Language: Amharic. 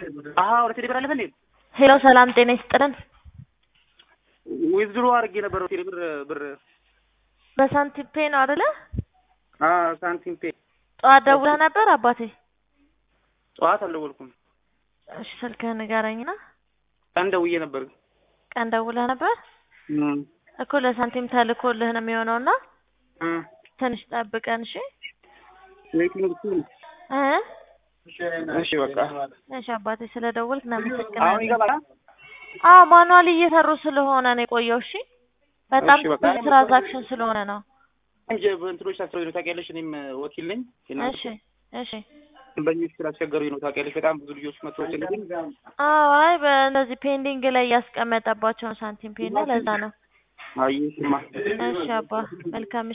አሀ ወደ ቴሌብር አለፈ እንዴ? ሄሎ ሰላም ጤና ይስጥልን። ዊዝድሮ አድርጌ ነበር ቴሌብር ብር በሳንቲም ፔ ነው አይደለ? አ ሳንቲም ፔ ጠዋት ደውለህ ነበር አባቴ? ጠዋት አልደወልኩም። እሺ ስልክህን ንገረኝና። ቀን ደውዬ ነበር። ቀን ደውለህ ነበር እም እኮ ለሳንቲም ተልኮልህ ነው የሚሆነውና እ ትንሽ ጠብቀን እሺ ዌይቲንግ ብቻ ነው። እ እሺ በቃ እሺ አባቴ ስለደወልክ አሁን እናመሰግናለን። ይገባል። አዎ ማኑዋል እየሰሩ ስለሆነ ነው የቆየው። እሺ በጣም እሺ፣ በቃ። ብዙ ትራንዛክሽን ስለሆነ ነው። እንጂ በእንትኖች ታስረው ነው ታውቂያለሽ። እኔም ወኪል ነኝ። የእናንተ እሺ እሺ ደንበኞች ስላስቸገሩኝ ነው ታውቂያለሽ። በጣም ብዙ ልጆች መጥተው ጭልኝ አዎ አይ በእነዚህ ፔንዲንግ ላይ ያስቀመጠባቸውን ሳንቲም ፔ እና ለዛ ነው። አይ ስማ እሺ አባ መልካም